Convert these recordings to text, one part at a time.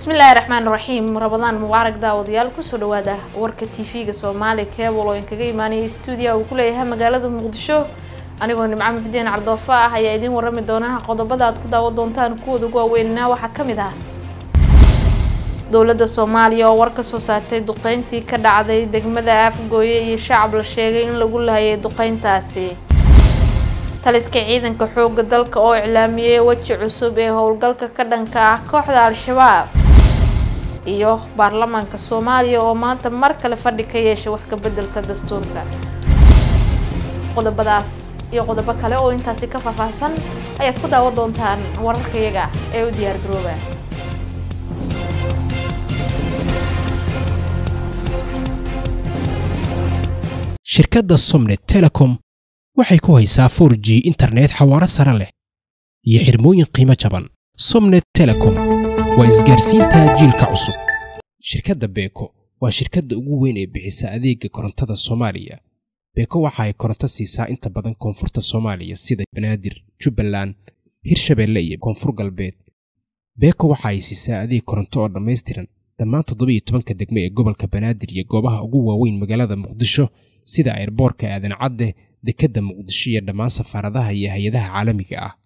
bismillaahi raxmaan raxiim rabadaan mubaarak daawadayaal kusoo dhawaada warka tv-ga soomaali keebal oo inkaga imaanaya stuudiya uu ku leeyahay magaalada muqdisho anigoo nimco muxudiin cardoofa ah ayaa idiin warami doona qodobada aad ku daawan doontaan kuwooda ugu waaweynna waxaa ka mid ah dowladda soomaaliya oo war ka soo saartay duqeyntii ka dhacday degmada afgooye iyo shacab la sheegay in lagu lahayay duqeyntaasi taliska ciidanka xooga dalka oo iclaamiyey weji cusub ee howlgalka ka dhanka ah kooxda al-shabaab iyo baarlamaanka soomaaliya oo maanta mar kale fadhi ka yeeshay wax ka beddelka dastuurka qodobadaas iyo qodobo kale oo intaasi ka faahfaahsan ayaad ku daawan doontaan wararkayaga ee u diyaar garooba shirkadda somnet telecom waxay ku haysaa for g internet xawaaro sare leh iyo xirmooyin qiimo jaban somnet telecom waa isgaarsiinta jiilka cusub shirkadda beeko waa shirkadda ugu weyn ee bixisa adeega korontada soomaaliya beeko waxa ay koronto siisaa inta badan koonfurta soomaaliya sida banaadir jubbaland hirshabeelle iyo koonfur galbeed beeko waxa ay siisaa adeeg koronto oo dhammaystiran dhammaan toddobiyo tobanka degme ee gobolka banaadir iyo goobaha ugu waaweyn magaalada muqdisho sida ayrboorka aadan cadde dekedda muqdisho iyo dhammaan safaaradaha iyo hay-adaha caalamiga ah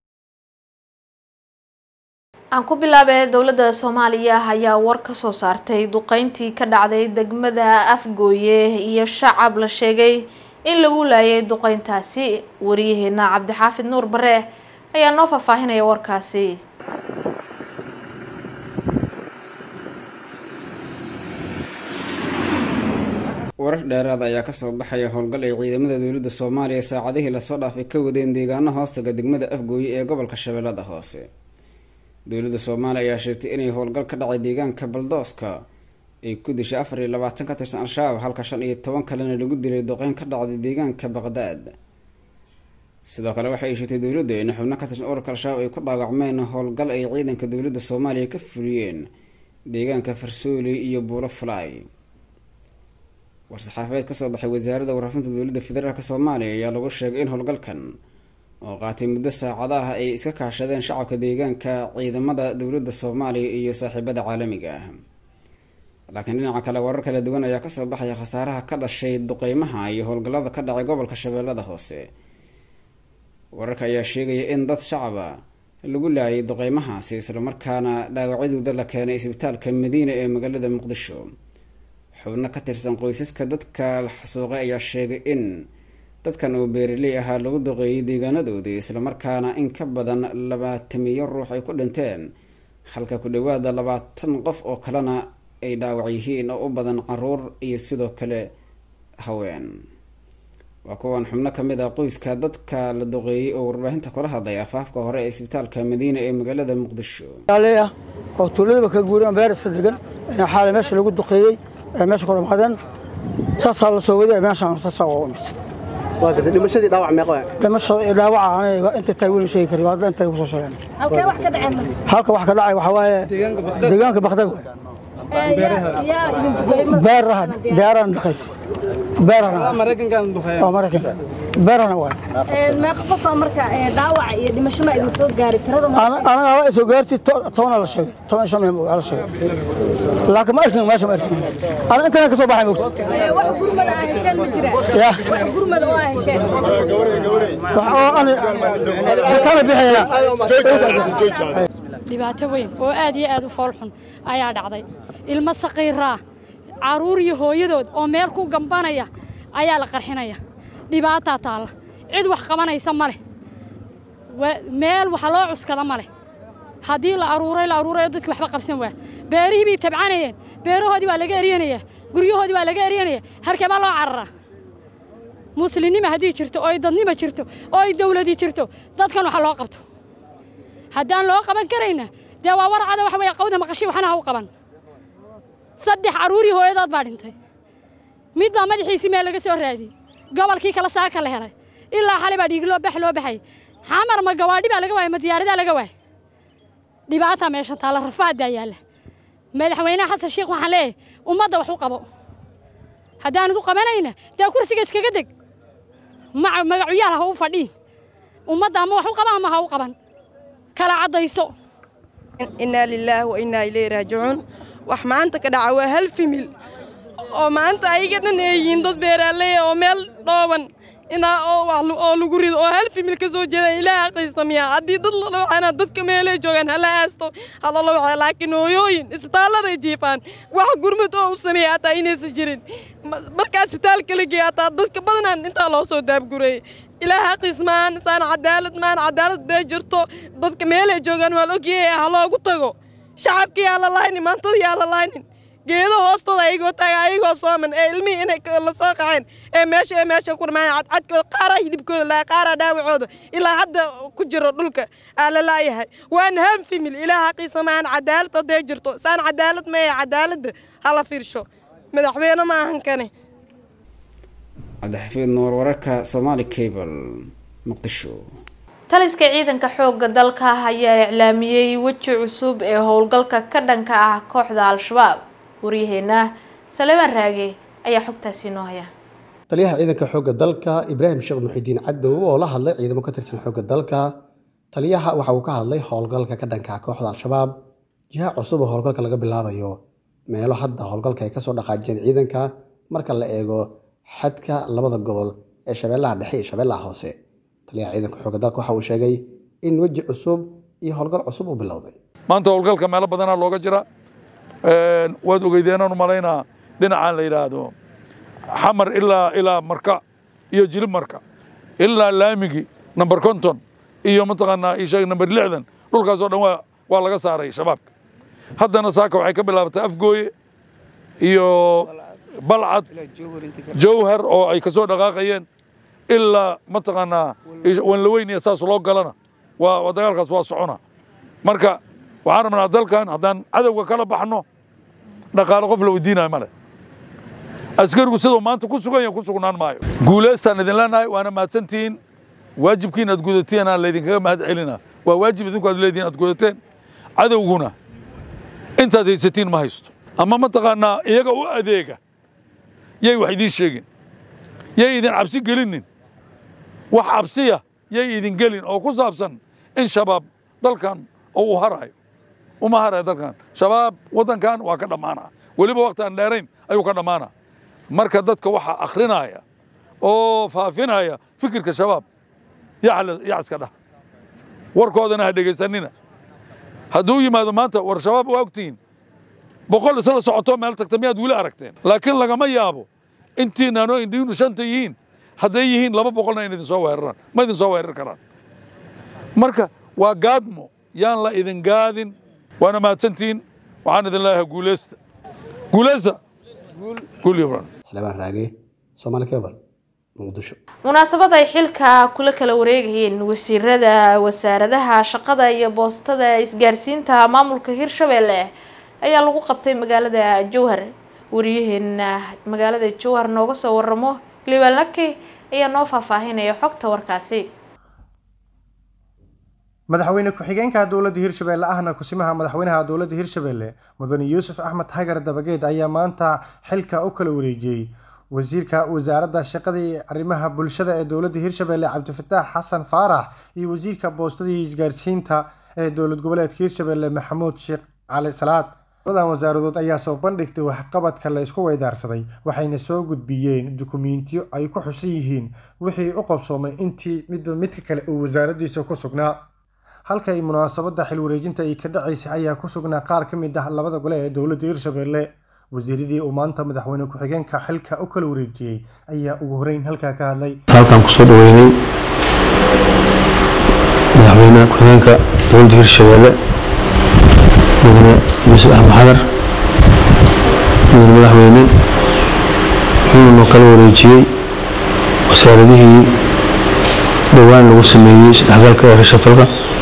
aan ku bilaabay dowladda soomaaliya ayaa war ka soo saartay duqeyntii ka dhacday degmada afgooye iyo shacab la sheegay in lagu laayay duqeyntaasi wariyaheena cabdixaafid nuur bare ayaa noo faahfaahinaya warkaasi warar dheeraada ayaa kasoo baxaya howlgal ay ciidamada dowladda soomaaliya saacadihii lasoo dhaafay ka wadeen deegaano hoostaga degmada afgooye ee gobolka shabeellada hoose dowladda soomaaliya ayaa sheegtay inay howlgal ka dhacay deegaanka baldooska ay ku dishay afar iyo labaatan ka tirsan al-shabaab halka shan iyo toban kalena lagu dilay doqeyn ka dhacday deegaanka baqdaad sidoo kale waxay sheegtay dowladdu in xubno ka tirsan ururka al-shabaab ay ku dhaawacmeen howlgal ay ciidanka dowladda soomaaliya ka fuliyeen deegaanka farsooli iyo buulo fulaay war-saxaafadeed kasoo baxay wasaaradda warfaafinta dowladda federaalk soomaaliya ayaa lagu sheegay in howlgalkan oo qaatay muddo saacadaha ay iska kaashadeen shacabka deegaanka ciidamada dowladda soomaaliya iyo saaxiibada caalamiga ah laakiin dhinaca kale warar kala duwan ayaa kasoo baxaya khasaaraha ka dhashay duqeymaha iyo howlgallada ka dhacay gobolka shabeellada hoose wararka ayaa sheegaya in dad shacaba lagu laayay duqeymahaasi islamarkaana dhaawacyadooda la keenay isbitaalka madiina ee magaalada muqdisho xubno ka tirsan qoysaska dadka la xasuuqay ayaa sheegay in dadkan oo beeraley ahaa lagu duqeeyay deegaanadoodii islamarkaana in ka badan labaatamiyo ruux ay ku dhinteen halka ku dhowaada labaatan qof oo kalena ay dhaawac yihiin oo u badan caruur iyo sidoo kale haween waa kuwan xubno kamid ah qoyska dadka la duqeeyey oo warbaahinta kula hadlay afaafka hore ee isbitaalka madiina ee magaalada muqdisho ah oo tuuladaba ka guureen beerska degan in xaala meesha lagu duqeeyey meesha ku dhamaadeen saasaa la soo waday meeshaan saasaa u imid dhimashadii dhaawac meeqo dhimasho dhaawaca aniga inta tahay weli sheegi kari waa inta ku soo sheegeen halkee wax ka dhaceen halka wax ka dhacay waxa waaye deegaanka bakdad beeraha deeran daqay beerana maraykankan duqeeya oo maraykanka beerana waay meeqa qofa marka dhaawac iyo dhimasho ma idin soo gaari tirada ma anaga waa soo gaarsi tobana la sheegay toban shan la sheegay laakiin ma arkin meesha ma arkin ana intana ka soo baxay moogta wax gurmada aa hesheen ma jira ya wax gurmada oo aa hesheen wax oo ani kala bixaya dhibaato weyn oo aad iyo aad u foolxun ayaa dhacday ilmo saqiiraa carruur iyo hooyadood oo meel ku gambanaya ayaa la qarxinaya dhibaataa taalla cid wax qabanaysa ma leh meel waxa loo cuskada ma leh haddii la aruuray la aruurayo dadki waxba qabsan waa beerihii bay tabcanayeen beerahoodii waa laga eryanaya guryahoodii waa laga eryanaya halkee baa loo cararaa muslimnima haddii jirto oo ay dadnima jirto oo ay dawladi jirto dadkan waxa loo qabto haddaan loo qaban karayna dee waa warcada waxa weeye qawda maqashi waxna ha u qaban saddex carruurii hooyadood baa dhintay mid baa madaxiisii meel laga soo raadiyey gobolkii kale saaka la helay ilaa xalay baa dhiig loo bax loo baxay xamar ma gawaadhi baa laga waayay ma diyaaradaa laga waayay dhibaataa meeshan taalla rafaadaa yaalla madaxweynaha xasan sheekh waxaan leeyahay ummadda wax u qabo haddaanad u qabanayna dee kursiga iskaga deg magacuyaal ha u fadhiin ummadda ama wax u qaba ama ha u qaban kala caddayso innaa lilaahi wa innaa ilayhi raajicuun wax maanta ka dhaca waa hal fimil oo maanta ayaga dhan ay yihiin dad beeraaley oo meel dhooban inaa oo wax oo lagu rido oo hal fimil ka soo jeeda ilaah aqaysta miya haddii dad la dhawacana dadka meelay joogaan hala aasto hala la wacay laakiin hooyooyin isbitaalladay jiifaan wax gurmud oo u sameeya hataa inaysan jirin marka isbitaalka la geeya hataa dadka badanaan intaa loo soo daabgureeyey ilaah xaqiis maan saan cadaalad maan cadaalad dee jirto dadka meelay joogaan waa la ogyahay ha loogu tago shacabkii yaa la laaynin maantada yaa la laaynin geedo hoostooda ayagoo taaga ayagoo sooman ee ilmihii inay la soo qaceen ee meesha ee meesha ku dhamaan cadcadkooda qaaraa hilibkooda laa qaaraa dhaawacooda ilaa hadda ku jiro dhulka aa la laayahay waan ham fimil ilaah xaqiisa maan cadaalad haddee jirto saan cadaalad maya cadaaladda hala fiirsho madaxweyne ma ahan kane cabdixafiid nuur wararka somaali cable muqdisho taliska ciidanka xooga dalka ayaa iclaamiyey weji cusub ee howlgalka ka dhanka ah kooxda al-shabaab waryaheena saleebaan raage ayaa xogtaasi noo haya taliyaha ciidanka xoogga dalka ibraahim sheekh muxidiin cadow oo la hadlay ciidamo ka tirsan xoogga dalka taliyaha waxa uu ka hadlay howlgalka ka dhanka ah kooxda al-shabaab jiha cusub oo howlgalka laga bilaabayo meelo hadda howlgalka ay kasoo dhaqaajiyeen ciidanka marka la eego xadka labada gobol ee shabeellaha dhexe iyo shabeellaha hoose taliyaha ciidanka xoogga dalka waxa uu sheegay in weji cusub iyo howlgal cusub uu bilowday maanta howlgalka meelo badanaa looga jira waad ogeydeenaan u malaynaa dhinacaan la yidhaahdo xamar ilaa ilaa marka iyo jilib marka ilaa laamigi number konton iyo mataqaanaa isheeg number lixdan dhulkaasoo dhan waa waa laga saaray shabaabka haddana saaka waxay ka bilaabatay afgooye iyo balcad jawhar oo ay kasoo dhaqaaqayeen ilaa mataqaanaa wanlaweyn iyo saas loo galana waa dagaalkaas waa socona marka waxaan rabnaa dalkan haddaan cadowga kala baxno dhaqaale qof la weydiinayo male askarigu siduu maanta ku sugan yahay ku sugnaan maayo guulaystaan idin leenahay waana mahadsantihiin waajibkiin aad gudateen aan laydinkaga mahad celina waa waajib idinku aad leedihin aad gudateen cadowguna intaad haysatiin ma haysto ama mataqaanaa iyaga u adeega yay wax idiin sheegin yay idin cabsi gelinin wax cabsiya yay idin gelin oo ku saabsan in shabaab dalkan oo uu harayo uma harayo dalkan shabaab waddankan waa ka dhammaana weliba waqti aan dheerayn ayuu ka dhammaana marka dadka waxaa akhrinaya oo faafinaya fikirka shabaab yaa iska dhah warkoodana ha dhegaysanina hadduu yimaado maanta war shabaab waa ogtihiin boqol isla socoto meel tagta miyaad weli aragteen laakiin lagama yaabo intiinaanoo indhiinu shanta yihiin hadday yihiin laba boqolna in idin soo weeraraan ma idin soo weerar karaan marka waa gaadmo yaan la idin gaadin waana mahadsantihiin waxaan idin leeyahay guuleysta guuleysta guul yobran salebaan raage soomaali cable muqdisho munaasabad ay xilka kula kala wareegayeen wasiirada wasaaradaha shaqada iyo boostada isgaarsiinta maamulka hirshabelle ayaa lagu qabtay magaalada jowhar wariyaheena magaalada jowhar nooga soo waramo liibaan laki ayaa noo faahfaahinaya xogta warkaasi madaxweyne ku-xigeenka dowladda hirshabelle ahna kusimaha madaxweynaha dowladda hirshabelle mudane yuusuf axmed hagar dabageed ayaa maanta xilka u kala wareejiyey wasiirka wasaaradda shaqada iyo arrimaha bulshada ee dowladda hirshabelle cabdifataax xasan faarax iyo wasiirka boostada iyo isgaarsiinta ee dowlad goboleedka hirshabelle maxamuud sheekh cali salaad labadan wasaaradood ayaa soo bandhigtay waxqabadka la isku weydaarsaday waxayna soo gudbiyeen dukumiintiyo ay ku xusan yihiin wixii u qabsoomay intii midba midka kale uu wasaaraddiisa ku sugnaa halka ay munaasabadda xil wareejinta ay ka dhacaysay ayaa ku sugnaa qaar ka mid ah labada gole ee dowladda hirshabelle wasiiradii uu maanta madaxweyne ku-xigeenka xilka u kala wareejiyey ayaa ugu horeyn halkaa ka hadlay halkaan kusoo dhaweynay madaxweyne ku-xigeenka dowladda hirshabelle mudane yuusuf axmed xadar mudane madaxweyne wuxuuna noo kala wareejiyey wasaaradihii dhowaan lagu sameeyey isdhexgalka ee rashafalka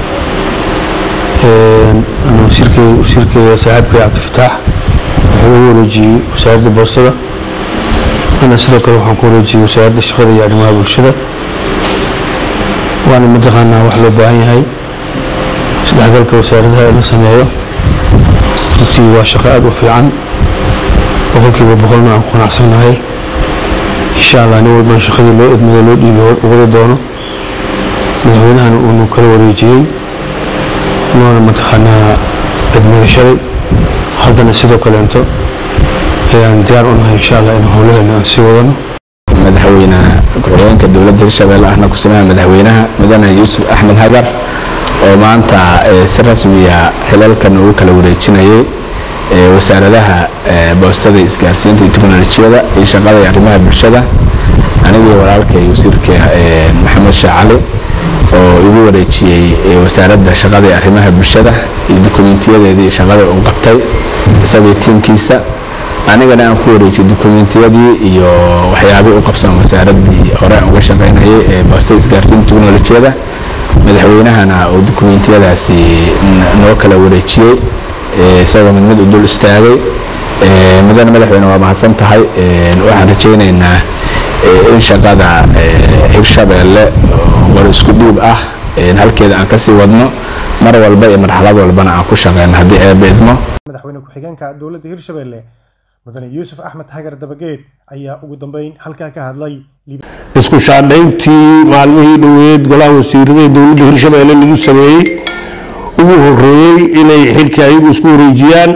wasiirkeeda saaxiibkay cabdifataax wuxuu ugu wareejiyey wasaaradda boostada ana sidoo kale waxaan ku wareejiyey wasaaradda shaqada iyo arrimaha bulshada waana mataqaanaa wax loo baahan yahay isdhexgalka wasaaradaha in la sameeyo runtii waa shaqo aada u fiican boqolkiiba boqolna aan ku qanacsannahay insha allah nin walbaan shaqadii loo idmado loo dhiibi wada doono madaxweynahana uunu kala wareejiyey noona mataqaanaa idmada shalay haddana sidoo kaleento ayaan diyaar u nahay insha allah in howlaheena aan sii wadano madaxweyne ku-xigeenka dowladda hirshabelle ahna kusimaha madaxweynaha mudane yuusuf axmed hagar oo maanta si rasmiya xilalkan ugu kala wareejinayay wasaaradaha boostada isgaarsiinta iyo teknolojiyada iyo shaqada iyo arrimaha bulshada anigii walaalkay wasiirka maxamed sheekh cali oo igu wareejiyey wasaaradda shaqada iyo arrimaha bulshada iyo dukumiintiyadeedii shaqada uu qabtay isagii tiimkiisa anigana aan ku wareejiyey dukumiintiyadii iyo waxyaabihii u qabsan wasaaraddii hore aan uga shaqaynayay ee boostada isgaarsiinta teknolojiyada madaxweynahana oo dukumiintiyadaasi noo kala wareejiyey isagoo mid mid u dul istaagay mudane madaxweyne waa mahadsan tahay waxaan rajaynaynaa in shaqada hirshabeelle war isku dhiib ah halkeeda aan kasii wadno mar walba iyo marxalad walbana aan ku shaqeyno haddii eebba idmo madaxweyne ku-xigeenka dowladda hirshabelle mudane yuusuf axmed hagar dabageed ayaa ugu dambeyn halkaa ka hadlay isku shaadhayntii maalmihii dhoweed golaha wasiirada ee dowladda hirshabelle lagu sameeyey ugu horeeyey inay xilkii ayagu isku wareejiyaan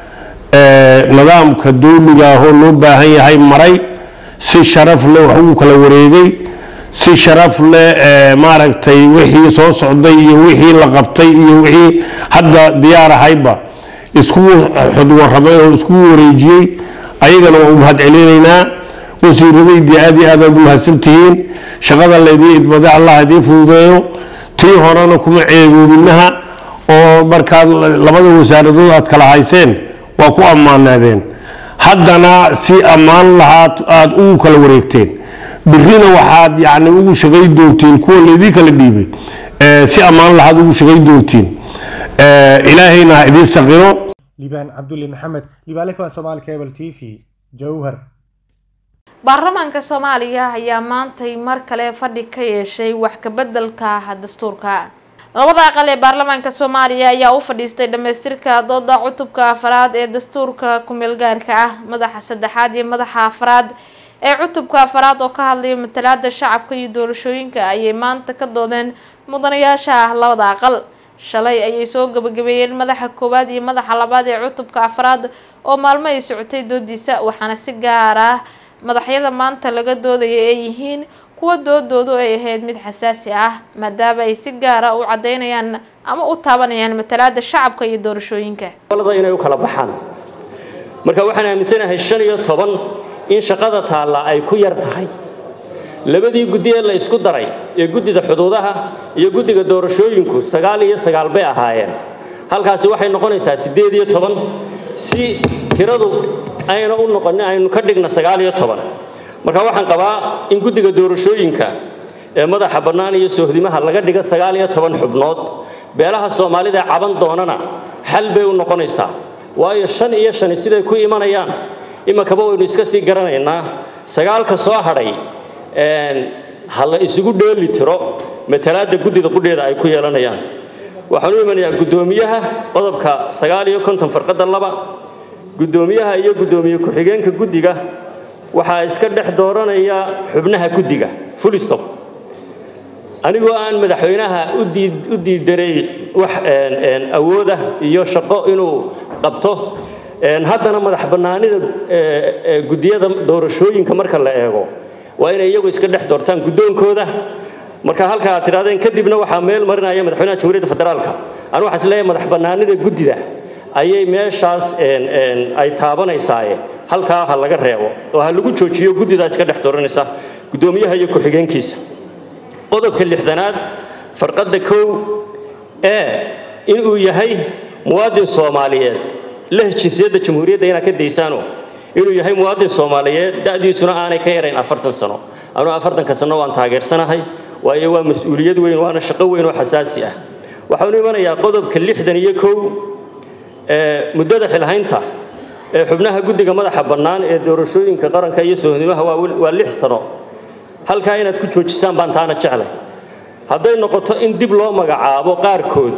nidaamka dowliga ahoo loo baahan yahay maray si sharaf leh wax ugu kala wareegay si sharaf leh maaragtay wixii soo socday iyo wixii la qabtay iyo wixii hadda diyaar ahayba isku xudwaramay oo isku wareejiyey ayagana waa u mahad celinaynaa wasiiradaydii aad iyo aad aad u mahadsantihiin shaqada laydii idmada allah idiin fududeeyo tii horena kuma ceegoobinaha oo markaad labada wasaaradood aad kala hayseen waa ku ammaanaadeen haddana si ammaan lahaad aada ugu kala wareegteen birina waxaad yani ugu shaqay doontiin kuwa laydii kala dhiibay si ammaan lahaad ugu shaqay doontiin ilaahayna ha idiin saqiro liibaan cabdulle maxamed libaale kuwan soomaali cable t v jowhar baarlamaanka soomaaliya ayaa maantay mar kale fadhi ka yeeshay wax kabeddelka dastuurka labada aqal ee baarlamaanka soomaaliya ayaa u fadhiistay dhamaystirka dooda cutubka afaraad ee dastuurka ku-meelgaarka ah madaxa saddexaad iyo madaxa afaraad ee cutubka afaraad oo ka hadlaya matalaada shacabka iyo doorashooyinka ayay maanta ka doodeen mudanayaasha labada aqal shalay ayay soo gabagabeeyeen madaxa koowaad iyo madaxa labaad ee cutubka afaraad oo maalmo ay socotay doodiisa waxaana si gaar ah madaxyada maanta laga doodaya ay yihiin kuwa doodoodu ay ahayd mid xasaasi ah maadaama ay si gaara u cadeynayaan ama u taabanayaan matalaada shacabka iyo doorashooyinka inay u kala baxaan marka waxaan aaminsanahay shan iyo toban in shaqada taalla ay ku yar tahay labadii guddi ee la isku daray ee guddida xuduudaha iyo guddiga doorashooyinku sagaal iyo sagaal bay ahaayeen halkaasi waxay noqonaysaa siddeed iyo toban si tiradu ayna u noqonin aynu ka dhigna sagaal iyo toban marka waxaan qabaa in guddiga doorashooyinka ee madaxa bannaan iyo soohdimaha laga dhigo sagaal iyo toban xubnood beelaha soomaalida ee caban doonana xal bay u noqonaysaa waayo shan iyo shani siday ku imanayaan iminkaba waynu iska sii garanaynaa sagaalka soo hadhay ha la isugu dheeli tiro matalaadda guddida qudheeda ay ku yeelanayaan waxaan u imanayaa guddoomiyaha qodobka sagaal iyo konton farqadda laba guddoomiyaha iyo guddoomiye ku-xigeenka guddiga waxaa iska dhex dooranaya xubnaha guddiga fulistop anigoo aan madaxweynaha u diidaray wax awooda iyo shaqo inuu qabto haddana madax bannaanida guddiyada doorashooyinka marka la eego waa inay iyagu iska dhex doortaan guddoonkooda marka halka aad tidhahdeen kadibna waxaa meel marinaya madaxweynaha jamhuuriyadda federaalka anu waxaan isleeyahay madax bannaanida guddida ayay meeshaas ay taabanaysaaye halkaa ha laga reebo oo ha lagu joojiyo guddidaa iska dhex dooranaysa guddoomiyaha iyo ku-xigeenkiisa qodobka lixdanaad farqadda kow ee inuu yahay muwaadin soomaaliyeed leh jinsiyadda jamhuuriyadda inaad ka daysaano inuu yahay muwaadin soomaaliyeed da'diisuna aanay ka yarayn afartan sano anuu afartanka sano waan taageersanahay waayo waa mas-uuliyad weyn waana shaqo weyn oo xasaasi ah waxaanu imanayaa qodobka lixdan iyo kow ee muddada xilhaynta ee xubnaha guddiga madaxa bannaan ee doorashooyinka qaranka iyo sohnimaha waa lix sano halkaa inaad ku joojisaan baan taana jeclay hadday noqoto in dib loo magacaabo qaarkood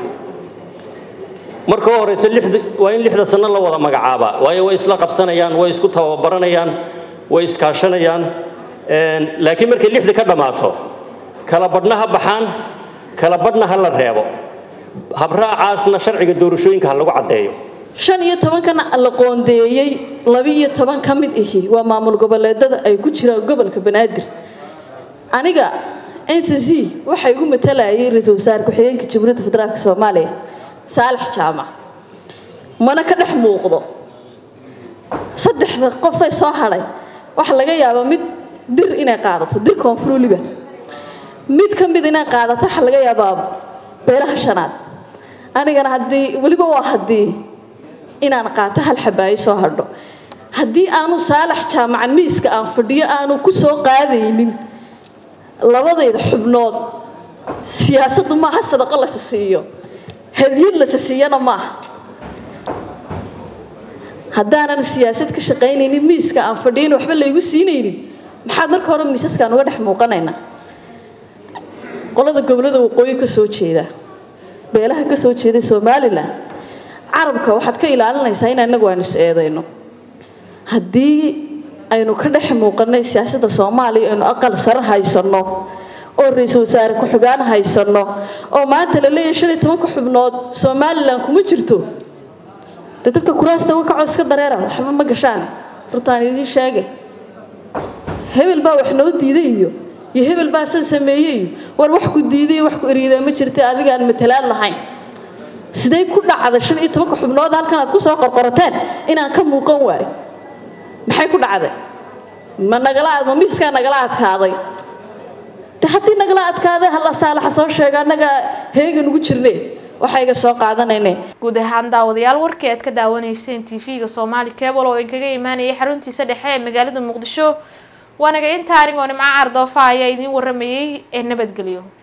marka u horeysa waa in lixda sano la wada magacaabaa waayo way isla qabsanayaan way isku tababaranayaan way iskaashanayaan laakiin markay lixda ka dhammaato kala badhna ha baxaan kala badhna ha la reebo habraacaasna sharciga doorashooyinka ha lagu caddeeyo shan iyo tobankana la qoondeeyey laba-iyo toban ka mid ihi waa maamul goboleedada ay ku jiraan gobolka banaadir aniga n c c waxaa igu matalayay ra-iisul wasaare ku-xigeenka jamhuuriyadda federaalk soomaaliya saalax jaamac mana ka dhex muuqdo saddexda qofay soo hadhay waxaa laga yaabaa mid dir inay qaadato dir koonfur weliba mid ka mid inay qaadato waxaa laga yaabaa beelaha shanaad anigana haddii weliba waa haddii inaan qaato hal xabaayo soo hadho haddii aanu saalax jaamaca miiska aan fadhiyo aanu ku soo qaadaynin labadayda xubnood siyaasaddu maaha sadaqo lasa siiyo hadiyad lasa siiyana maaha haddaanan siyaasad ka shaqaynaynin miiska aan fadhiyin waxba laygu siinaynin maxaad marka hore miisaskaan uga dhex muuqanaynaa qolada gobolada waqooyi ka soo jeeda beelaha ka soo jeeda somalilan carabka waxaad ka ilaalinaysaa in inagu aynu is eedayno haddii aynu ka dhex muuqanay siyaasadda soomaaliya aynu aqal sare haysanno oo ra-iisul wasaare ku-xigaan haysanno oo maanta la leeyahay shan iyo tobanka xubnood somalilan kuma jirto dee dadka kuraasta uga kacoo iska dareera waxba ma gashaan runtaan idiin sheege hebel baa wax noo diiday iyo iyo hebel baa san sameeyey iyo war wax ku diiday wax ku eriidaa ma jirta adigaan matalaad lahayn sidee ku dhacday shan iyo tobanka xubnood halkan aad kusoo qorqorateen inaan ka muuqan waayo maxay ku dhacday ma nagala ma miiskaa nagala adkaaday de haddii nagala adkaaday halla saalaxa soo sheega annaga heegan ugu jirne waxaa iga soo qaadanayne guud ahaan daawadayaal warkii aad ka daawanayseen tv-ga soomaali cable oo inkaga imaanayay xaruntiisa dhexe ee magaalada muqdisho waanaga inta anigoo nimco cardoofa ayaa idiin waramayay ee nabadgelyo